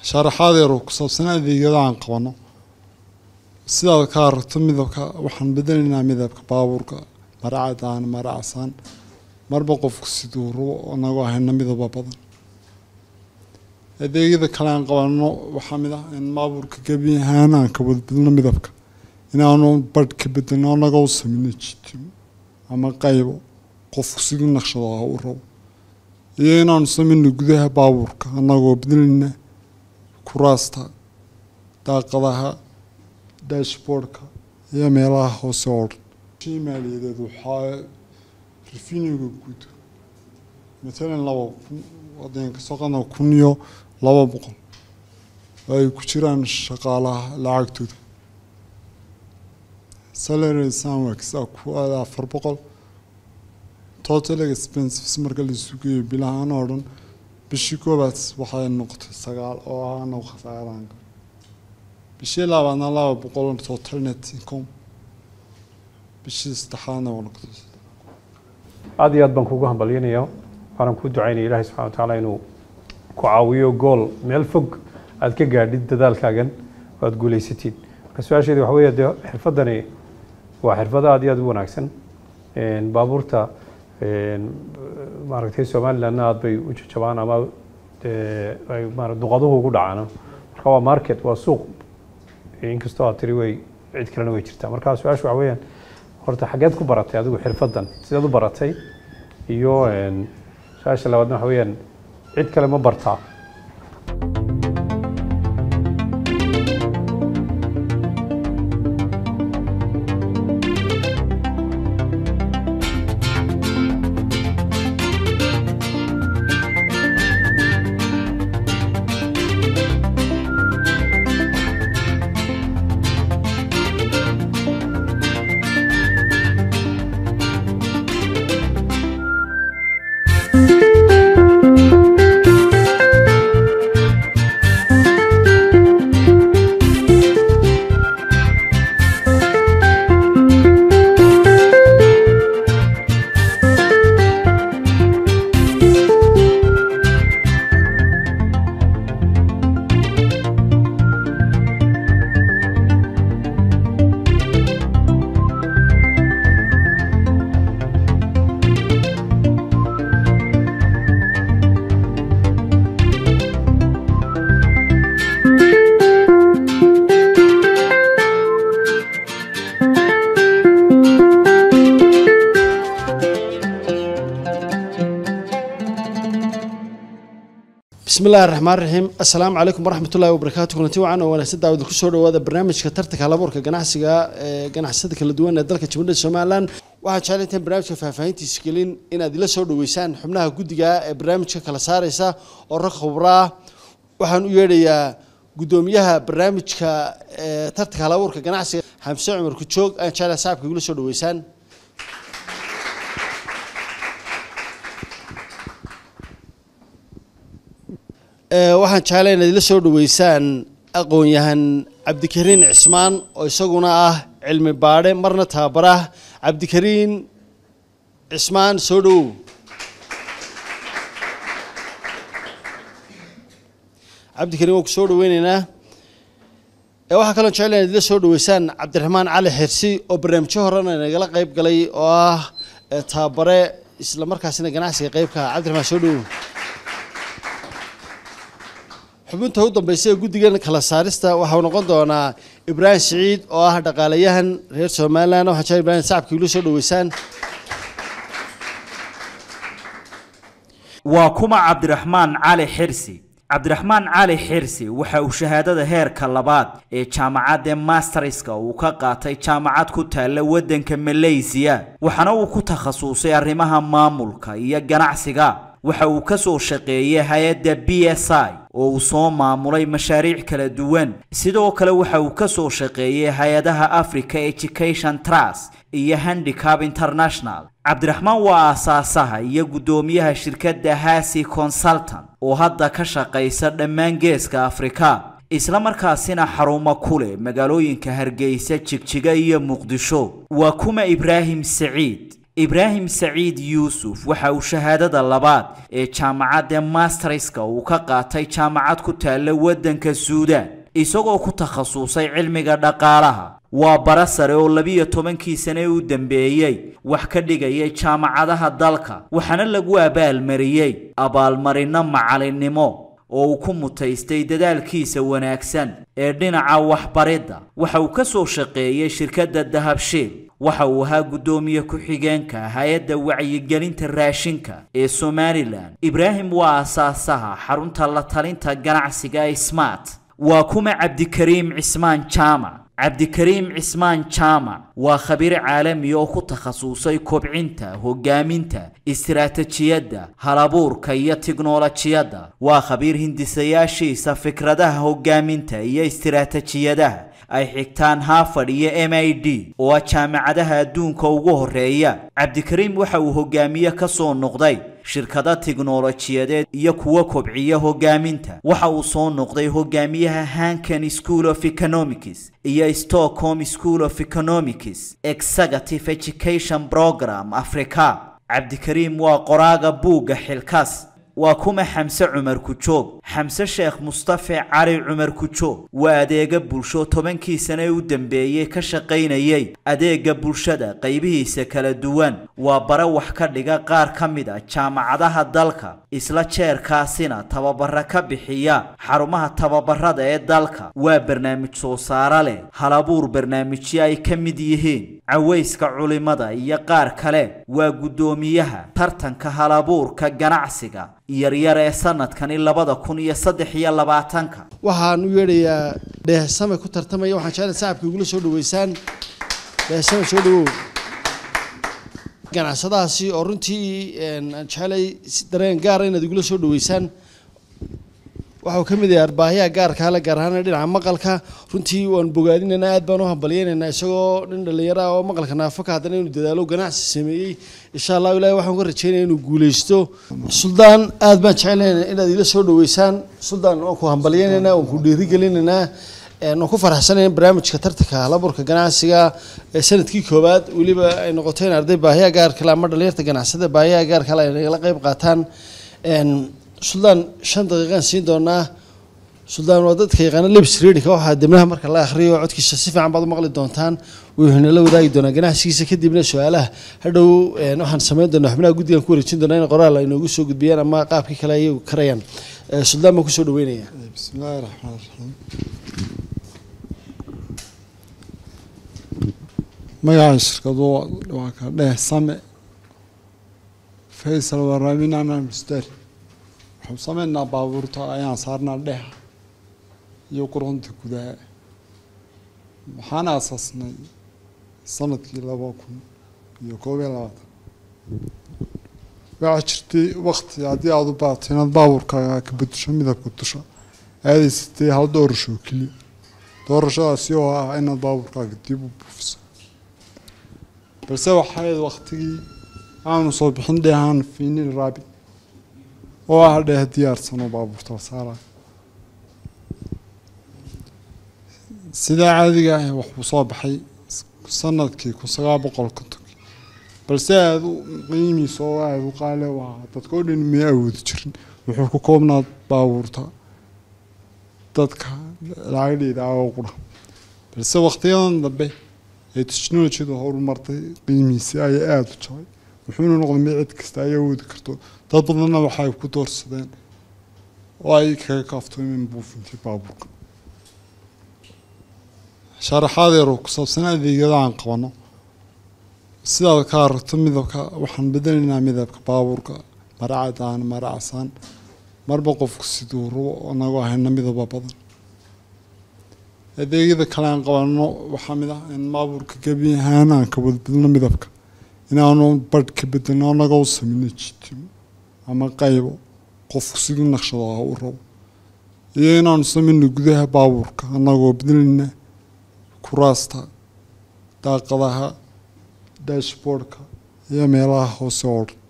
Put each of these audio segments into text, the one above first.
sharaxaad yar oo ku saabsan adeegyada aan qabano sidaad ka aragto midabka waxaan bedelaynaa midabka baabuurka mara cadaan mara casaan marba qofku siduu rabo anagoo hayna midaba badan adeegyada kale aan qabano waxaa mid ah in baabuurka gebi ahaan aan ka badbadno midabka inaanu badh ka bedelno anagoo u sameyno jitimo ama qaybo qofku siduu naqshadaha u rabo iyo inaanu sameyno gudaha baabuurka anagoo bedelayna kuraasta daaqadaha dashboardka iyo meelaha hoose oo dhan shii maaliyadeed waxaa rifiniga guud matalan laba kun haddeen kasoo qadna kun iyo laba boqol oo ay ku jiraan shaqaalaha lacagtooda salary sanwax a ku aada afar boqol total expenses marka la sugayo bilahaan oo dhan bishii koobaad waxay noqotay sagaal oo ah anagu khasaaran karo bishii labaadna laba boqol total net income bishii saddexaadna waa noqotay aad iyo aad baan kugu hambalyanaya waxaanan kuu ducaynaya ilaahay subxana wa tacaala inuu ku caawiyo gool meel fog aad ka gaadhid dadaalkaagan oo aad guulaysatid marka su-aasheedi waxa weeye dee xirfaddani waa xirfad aad iyo aad u wanaagsan baabuurta maaragtay somalilandna aad bay u jajabaan ama ay maara duqaduhu ugu dhacaan marka waa market waa suuq inkastoo aad tiri way cid kalena way jirtaa marka su-aasha waxa weeyaan horta xageed ku baratay adigu xirfaddan sideed u baratay iyo su-aasha labaadna waxa weeyaan cid kale ma bartaa bismi illahi raxmaan raxiim assalaamu calaykum waraxmat ullahi wabarakaatu kulanti wacan oo wanaagsan daawada kusoo dhawaada barnaamijka tartanka halabuurka ganacsiga ee ganacsiyada kala duwan ee dalka jamhuuriyadda somalilan waxaan jeclay intaan barnaamijka faahfaahintiisa gelin inaad ila soo dhaweysaan xubnaha guddiga ee barnaamijka kala saareysa oo rag khubra ah waxaan u yeedhayaa guddoomiyaha barnaamijka ee tartanka halabuurka ganacsiga xamse cumar kujoog ayaan jeclay saaxibka igula soo dhaweysaan waxaan jeclay inaad ila soo dhaweysaan aqoon-yahan cabdikariin cismaan oo isaguna ah cilmi baadhe marna tababarah cabdikariin cismaan soo dhowow cabdikariin waan ku soo dhaweyneynaa waxaa kaloo jeclay inaad ila soo dhaweysaan cabdiraxmaan cali xirsi oo barnaamijyo horena nagala qeyb galay oo ah tababare isla markaasina ganacsiga qeybka ah cabdiraxmaan soo dhowow xubinta u dambaysa ee guddigan kala saarista waxau noqon doonaa ibraahim siciid oo ah dhaqaalayahan reer somalilan waxaan jecel ibrahim sacabka igula soo dhaweysaan waa kuma cabdiraxmaan cali xirsi cabdiraxmaan cali xirsi waxa uu shahaadada heerka labaad ee jaamacadda masterska uu ka qaatay jaamacad ku taalla waddanka malaysiya waxaana uu ku takhasusay arrimaha maamulka iyo ganacsiga waxa uu ka soo shaqeeyay hay-adda b s i oo uu soo maamulay mashaariic kala duwan sidoo kale waxa uu ka soo shaqeeyay hay-adaha africa education trust iyo handicap international cabdiraxmaan waa aasaasaha iyo guddoomiyaha shirkadda hasi consultant oo hadda ka shaqaysa dhammaan geeska afrika isla markaasina xarumo ku leh magaalooyinka hargeysa jigjiga iyo muqdisho waa kuma ibraahim saciid ibraahim saciid yuusuf waxa uu shahaadada labaad ee jaamacadda masterska uu ka qaatay jaamacad ku taalla waddanka suudaan isagoo ku takhasusay cilmiga dhaqaalaha waa bara sare oo labiyo tobankii sane u dambeeyey wax ka dhigayay jaamacadaha dalka waxaana lagu abaalmariyey abaalmarinno macalinnimo oo uu ku mutaystay dadaalkiisa wanaagsan ee dhinaca waxbaridda waxa uu ka soo shaqeeyey shirkadda dahabshiil waxa uu ahaa guddoomiye ku-xigeenka hay-adda wacyigelinta raashinka ee somalilan ibraahim waa asaasaha xarunta la talinta ganacsiga ee smart waa kuma cabdikariim cismaan jaamac cabdikariim cismaan jaamac waa khabiir caalami oo ku takhasusay kobcinta hogaaminta istiraatijiyadda halabuurka iyo tiknolojiyadda waa khabiir hindisayaashiisa fikradaha hogaaminta iyo istiraatijiyadaha ay xigtaan harvard iyo m i d oo ah jaamacadaha adduunka ugu horeeya cabdikariim waxa uu hogaamiye ka soo noqday shirkado tiknolojiyadeed iyo kuwa kobciya hogaaminta waxa uu soo noqday hogaamiyaha hankan school of economics iyo stockholm school of economics executive education program africa cabdikariim waa qoraaga buugga xilkaas waa kuma xamse cumar kujoog xamse sheekh mustafe cali cumar kujoog waa adeega bulsho tobankii sane u dambeeyey ka shaqaynayay adeega bulshada qaybihiisa kala duwan waa bare wax ka dhiga qaar ka mid a jaamacadaha dalka isla jeerkaasina tababara ka bixiya xarumaha tababarada ee dalka waa barnaamij soo saare leh halabuur barnaamijyo ay ka mid yihiin cawayska culimada iyo qaar kale waa guddoomiyaha tartanka halabuurka ganacsiga yaryar ee sanadkani labada kun iyo saddex iyo labaatanka waxaan u yeedhayaa dheehsame ku tartamaya waxaan jeclay sacabka igula soo dhaweysaan dheehsame soo dhawow ganacsadahaasi oo runtii aan jeclay dareen gaara inaad igula soo dhaweysaan waxau ka mid yahay arbaahiyaha gaarkaa le gaar ahaan dhinaca maqalka runtii waan bogaadinaynaa aad baan u hambalyeynaynaa isagoo nin dhallinyaro ah oo maqalka naafaka haddana inuu dadaalo ganacsi sameeyey insha allahu ilahi waxaan ka rajeynaya inuu guuleysto suldaan aad baan jecelaynaa inaad ila soo dhaweysaan suldaan waan ku hambalyeynaynaa waan ku dhiirigelinaynaa waan ku faraxsanayn barnaamijka tartanka halaburka ganacsiga ee sanadkii koowaad weliba ay noqoto in arday baahiyaha gaarkale ama dhalinyarta ganacsada baahiyaha gaarkale ay nagala qayb qaataan suldaan shan daqiiqaan siin doonaa suldaan waa dadka yaqaana lebs readinka waxaa dibnaha marka la akhriyo codkiisa si fiican baad u maqli doontaan wuxuu nala wadaagi doonaa ganacsigiisa kadibna su-aalaha hadhow waxaan samayn doonaa xubnaha guddigan ku wareejin doonaa in qoraal ay noogu soo gudbiyaan ama qaabkii kale ayagu karayaan suldaan baan kusoo dhaweynaya بسم الله الرحمن الرحيم magaca shirkadu waa ka dheh same faysal waraabinana mustari waxuu sameynaa baabuurta ayaan saarnaa dheha iyo qurunta gudaha waxaan aasaasnay sanadkii laba kun iyo koob iyo labaatan waxaa jirtay wakti haddii aada u baato inaad baabuurkaaga ka bedusho midabka dusha aadaysatay hal doorasho oo keliya doorashadaasi oo ah inaad baabuurkaaga dib u buufiso balse waxaa ahayd waktigii aanu soo bixin dheehaan fiinil raabi oo ah dheeh diyaarsan oo baabuurta saaraya sidaa caadiga ah wuxuu soo baxay sanadkii kun sagaal boqol kontonkii balse aada u qiimiisa oo aada u qaale u ahaa dadka oo dhan may awoodi jirin wuxuu ku koobnaa baabuurta dadka lacagdheeda oo qura balse waktiyadan dambe ee technolojiyadu horumartay qiimihiisi ayaa aada u jabay wuxuuna noqday mid cid kasta ay awoodi karto dad badanna waxay ku doorsadeen oo ay kaga kaaftoomeen buufintii baabuurka sharaxaad yar oo ku saabsan adeegyada aan qabano sidaad ka aragto midabka waxaan bedelaynaa midabka baabuurka maracadaan maracasaan marba qofku siduu rabo anagoo hayna midaba badan adeegyada kale aan qabano waxaa mid ah in baabuurka gebi ahaan aan ka badbadno midabka inaanu badh ka bedelno anagoo sameyno jitimo ama qaybo qofku siduu naqshadaha u rabo iyo inaanu sameyno gudaha baabuurka anagoo bedelayna kuraasta daaqadaha dashboardka iyo meelaha hoose oo dhan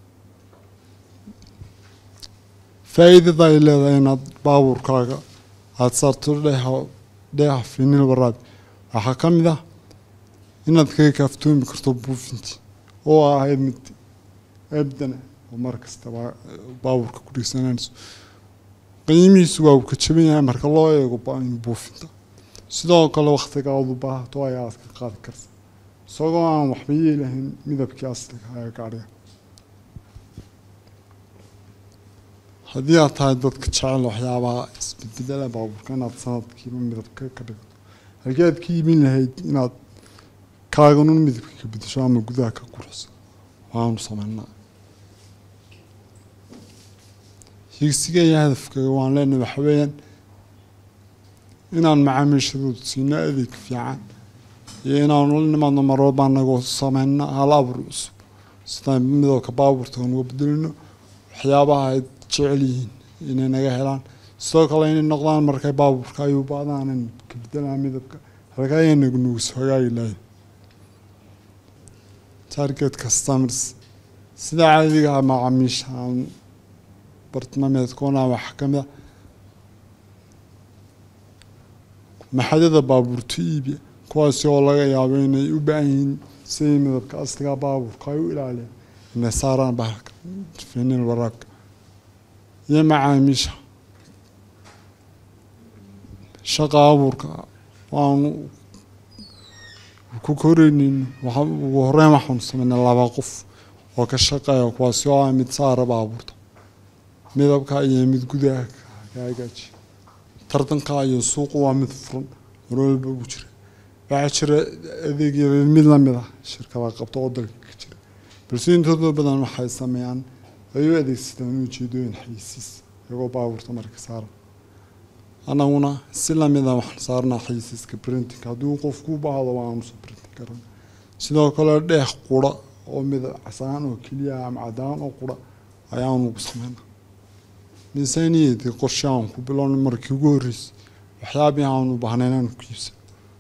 faa-iidada ay leedahay inaad baabuurkaaga aada saarto dheeha dheeha fiinil waraabi waxaa ka mid ah inaad kaga kaaftoomi karto buufintii oo ahayd mid ebdana oo mar kastaba baabuurka ku dhigsananayso qiimihiisu waa uu ka jaban yahay marka loo eego buufinta sidoo kale waktigaadu baahato ayaa aad ka qaadi karta isagoo aan waxba yeelahayn midabkii asliga ee gaadhiga haddii aad tahay dadka jecel waxyaabaha isbedbedela baabuurka inaad sanadkiiba midabka ka dhigto halkii aad ka iibin lahayd inaad kaaganun midabka ka bedesho ama gudaha ka qurxso waanu sameynaa higsiga iyo hadafkaga waan leenahay waxa weeyaan inaan macaamiishadooda siino adeeg fiican iyo inaanu la nimaadno mar walba anagoo sameyno hal abuur cusub sidaan midabka baabuurta uga bedelino waxyaabaha ay jecel yihiin inay naga helaan sidoo kale inay noqdaan markay baabuurka ay u baadaan in ka bedelaan midabka halka ayay nagu nugus hagaagi lahayd target customers sida caadiga ah macaamiisha aan bartilmaameedkoona waxaa ka mid a maxadada baabuurta iibiya kuwaasi oo laga yaabo inay u baahan yihiin sidii midabka asliga baabuurka ay u ilaaliyaan inay saaraan bahalka finiil waraabka iyo macaamiisha shaqa abuurka waanu ku koreynin ugu horeyn waxaanu sameynay laba qof oo ka shaqeeya kuwaasi oo ah mid saara baabuurta midabka iyo mid gudaha ka hagaaji tartanka iyo suuqu waa mid furan marwalba ugu jira waxaa jira adeegyada mid lamid ah shirkada qabta oo dalka ka jira balse intooda badan waxay sameeyaan ay u adeegsadaan ujeedooyin xayisiis iyagoo baabuurta marka saara annaguna si lamida waxaan saarnaa xayisiiska printing haddii qofku u baahdo waanu soo printing karan sidoo kale dheex qura oo midab casaan oo keliya ama cadaan oo qura ayaanu ugu sameynaa miisaaniyadii qorshe aan ku bilowna markii ugu horreysay waxyaabihii aanu baahnayn aan ku iibsan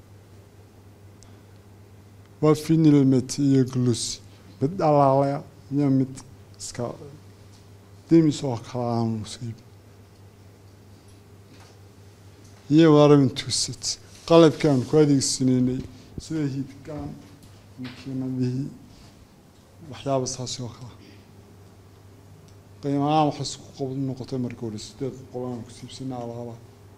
waa finilmet iyo glosi mid dhalaalaya iyo mid iska demis oo kale aanu siib iyo waramintuset qalabkii aan ku adeegsanaynay sida hiidkaan makiinadihii waxyaaba saasi oo kale qiimahaan waxay isku qob noqotay markii hore sideed boqol aan ku siibsanay alaaba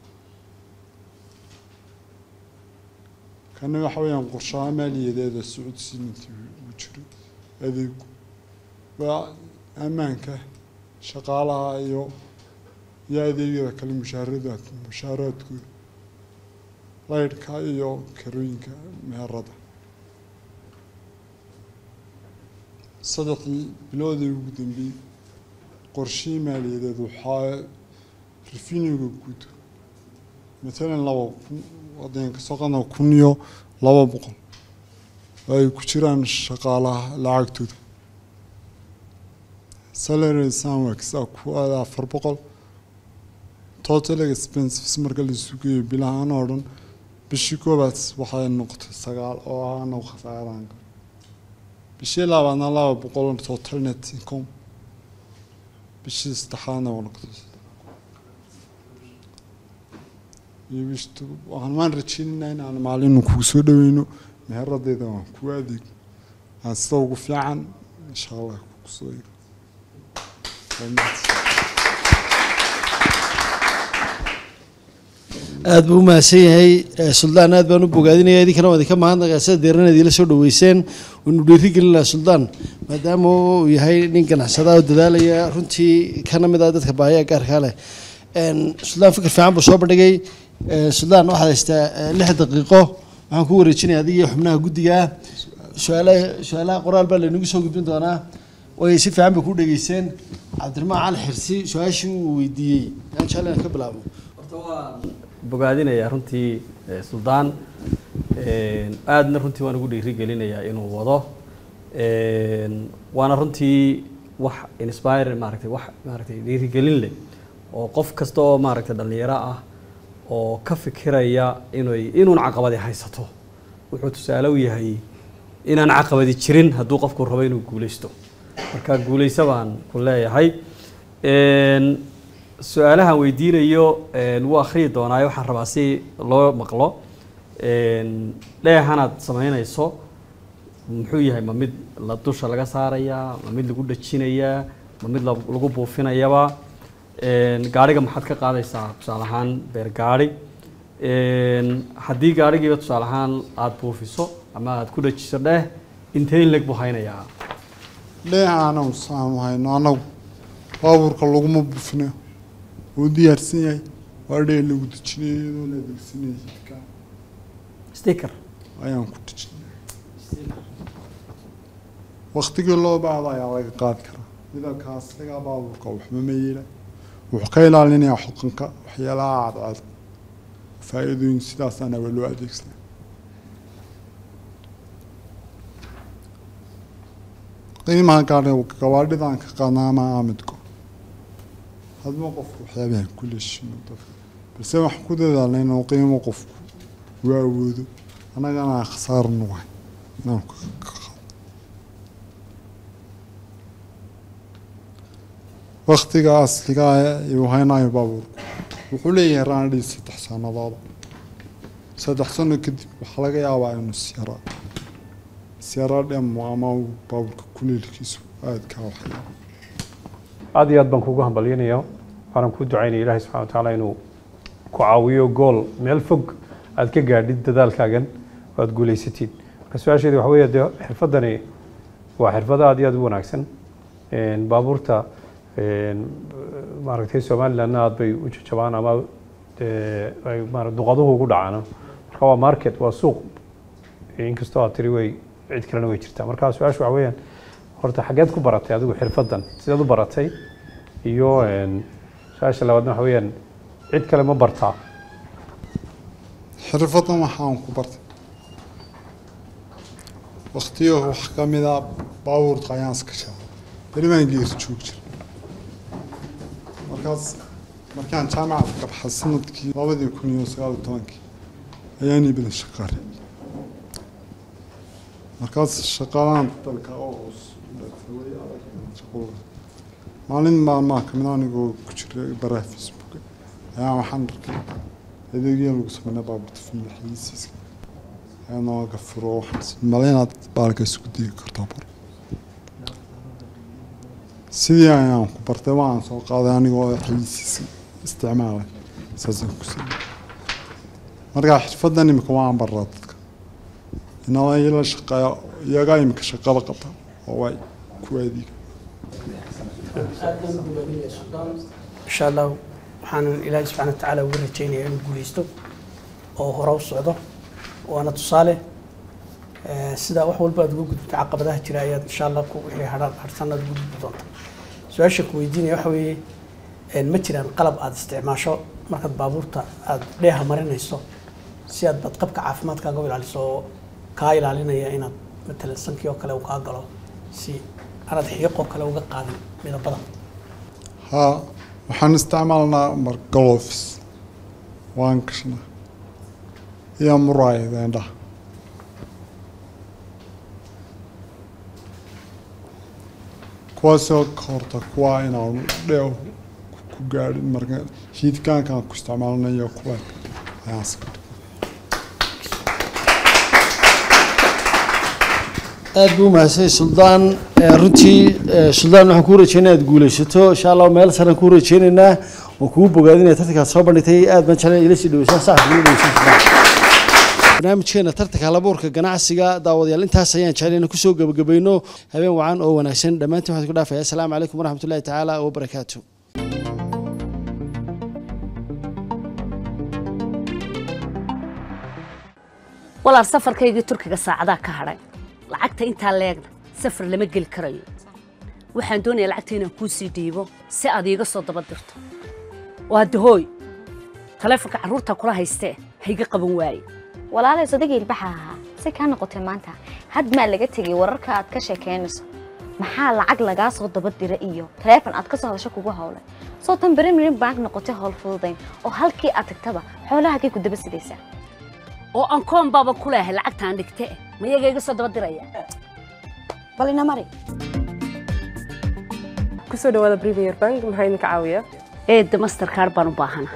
kana waxa weeyaan qorshaha maaliyadeeda socodsiinantii uu jiray adeegu waa ammaanka shaqaalaha iyo iyo adeegyada kale mushaaradaad mushaaraadkooda laydhka iyo karooyinka meherada saddexdii biloodii ugu dambeeyey qorshihii maaliyadeed waxaa rifiniga guud matalan laba kun wadeenka soqona kun iyo laba boqol oo ay ku jiraan shaqaalaha lacagtooda salary sanwax a ku aada afar boqol total expenses marka la sugayo bilahaan oo dhan bishii koobaad waxay noqotay sagaal oo ah anagu khasaaraan bishii labaadna laba boqol total net income bishii saddexaadna waa noqotay iyo bishtu waxaan waan rajeynaynaa in aan maalin kugu soo dhaweyno meheradeyda waan kugu adeeg aan sida ugu fiican insha allah kugu soo eego aada buu umahadsan yahay suldaan aad baan u bogaadinaya idinkana waa idinka mahadnaqa sida deerana idinla soo dhaweyseen waynu dhiiri gelinaha suldaan maadaama uu yahay nin ganacsada oo dadaalaya runtii kana mid ah dadka baahiya gaarkaa leh suldaan fikir fiican buu soo bandhigay suldaan waxaad haystaa lix daqiiqo waxaan ku wareejinaya adiga iyo xubnaha guddiga su-aalaha su-aalaha qoraal baa laynagu soo gudbin doonaa way si fiican bay ku dhegeysteen cabdiraxmaan cali xirsi su-aashii uu weydiiyey aan jecel inaan ka bilaabo bogaadinayaa runtii suldaan aadna runtii waan ugu dhiiri gelinayaa inuu wado waana runtii wax inspire maaragtay wax maaragtay dhiirigelin leh oo qof kasta oo maaragtay dhallinyaro ah oo ka fikiraya inay inuun caqabadi haysato wuxuu tusaale u yahay inaan caqabadi jirin hadduu qofku rabo inuu guuleysto marka guuleyso baan ku leeyahay su-aalahan weydiinayo wuu akhriyi doonaayo waxaan rabaa si loo maqlo dheehanaad samaynayso muxuu yahay ma mid la dusha laga saarayaa ma mid lagu dhajinayaa ma mid la- lagu buufinayaba Een, gaariga maxaad ka qaadaysaa tusaale ahaan beer gaari Een, haddii gaarigiiba tusaale ahaan aada buufiso ama aada ku dhajiso dheh intee in leg buu haynayaa dheeha anagu saanu hayno anagu baabuurka laguma bufinayo wuu diyaarsan yahay waa dhee lagu dejinayo iyadoo la adeegsanaya jidka sticker ayaan ku dejinay waktigii loo baahdo ayaa laga qaadi karaa midabkaas lagaa baabuurka waxba ma yeela wuxuu ka ilaalinayaa xuqanka waxyaalaha cadcad faa-iidooyin sidaasana waa loo adeegsanaa qiimaha gaadhiga gawaadhidan ka qaadnaa ama aamidko hadba qofku waxyaabahan ku leeshimo dadka balse waxaan ku dadaalnay inuu qiimo qofku uu awoodo annagana aan khasaar nugahay inaan ka ka qaado waktiga asliga uu haynayo baabuurku wuxuu leeyahay raanadhii saddex sanadooda saddex sano kadib waxaa laga yaabaa inuu siyara siyara dhemo ama uu baabuurka kuleelkiisu aada kaa waxyaabo aad iyo aad baan kugu hambalyanaya waxaanan ku ducaynaya ilaahay subxana wa tacaala inuu ku caawiyo gool meel fog aad ka gaadhid dadaalkaagan oo aad guulaysatid marka su-aasheedi waxa weeye dee xirfaddani waa xirfad aad iyo aad u wanaagsan Een, baabuurta een, maaragtay somalilandna aad bay u jajabaan ama dee ay maara duqaduhu ugu dhacaan marka waa market waa suuq inkastoo aad tiri way cid kalena way jirtaa marka su-aashu waxa weeyaan horta xageed ku baratay adigu xirfaddan sideed u baratay iyo een, su-aasha labaadna waxa weeyaan cid kale ma bartaa xirfadan waxaan ku bartay waktiyo wax ka mid a baabuurka ayaan iska shaqay berimaan geeri joog jira markaas markaan jaamacada ka baxay sanadkii labadii kun iyo sagaal iyo tobankii ayaan ii badan shaqaale markaas shaqalaan dalka oo hoos u dhagtay way adag shaqooda maalin maalmaha kamid ah anigoo ku jira baraha facebook ayaa waxaan arkay adeegyo lagu sameynaa baabuurta filmi xayisiiska ayaa nooga furo waxaan male inaad baalka isku digi kartaa bar sidii ayaan ku bartay waan soo qaaday anigoo xayisiiska isticmaalay saasaan ku sameeyey markaa xirfadan imika waan baraa dadka inaba ila shaqeeya iyagaa imika shaqada qabta oo way ku adeega insha allah waxaan ilaahay subxaana wa tacaala uga rajaynayaa inuu guuleysto oo hore u socdo waana tusaale Eh, sida wax walba aad uga gudubto caqabadaha jira ayaad insha allah ku wixii hadhaan harsan aad uga gudbi doonta su-aasha ku weydiinaya waxa weeye eh, ma jiraan qalab aad isticmaasho markaad baabuurta aad dheeha marinayso si aad badqabka caafimaadkaaga u ilaaliso oo kaa ilaalinaya inaad matalan sankii oo kale uu kaa galo si aanaad xiiqoo kale uga qaadin midabada haa waxaan isticmaalnaa mar gloves waan gashnaa iyo muraayada indhaha kuwaasoo ka horta kuwa inaanu dheew ku gaadhin marka hiidkaankaan ku isticmaalnayo kuwa ayaan iska dhigay aad buu mahadsan suldaan Eh, runtii eh, suldaan waxaan kuu rajeynaya aad guulaysato insha allah meel saraan kuu rajeynaynaa waan kugu bogaadinaya tartankaad soo bandhigtay aad baan jeclay ila sii dhaweysaa saxab ila dhaweysaa barnaamijkeena tartanka halabuurka ganacsiga daawadayaal intaas ayaan jeclay inaan kusoo gabagabayno habeen wacan oo wanaagsan dhammaantiin waxaan ku dhaafaya asalaamu calaykum waraxmatullahi tacaala wabarakaatu walaal safarkaygii turkiga saacadaa ka hadhay lacagta intaa leegna safar lama geli karayo waxaan doonayaa lacagta inaan kuu sii dhiibo si aad iiga soo daba dirto waa dahooy taleefonka carruurta kula haystee hayga qaban waaye walaalay sodageel baxa ahaa si kaa noqotay maanta had maa laga tegay wararka aad ka sheekeynayso maxaa lacag lagaa soo daba dira iyo taleefon aad ka soo hadasho kugu howlay soo tan berimirin bank noqotay howl fududayn oo halkii aad tagtaba xoolaha kay ku daba sidaysaa oo aan koon baaba ku leehay lacagtaan dhigte ma iyaga iga soo daba diraya bal ina mari kusoo dhawaada premier bank maxaa idinka caawiya eedda masterkaar baan u baahana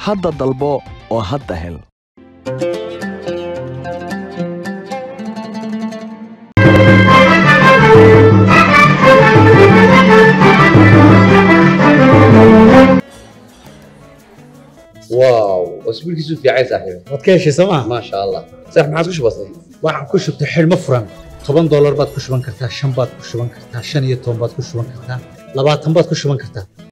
hadda dalbo oo hadda hel واو واسبوع كيسو في عايز صاحبي waad ka heshay sooma ما شاء الله صح ما عاد كش بسيط waxaan ku shubtay xidhmo furan toban doolar baad ku shuban kartaa shan baad ku shuban kartaa shan iyo toban baad ku shuban kartaa labaatan baad ku shuban kartaa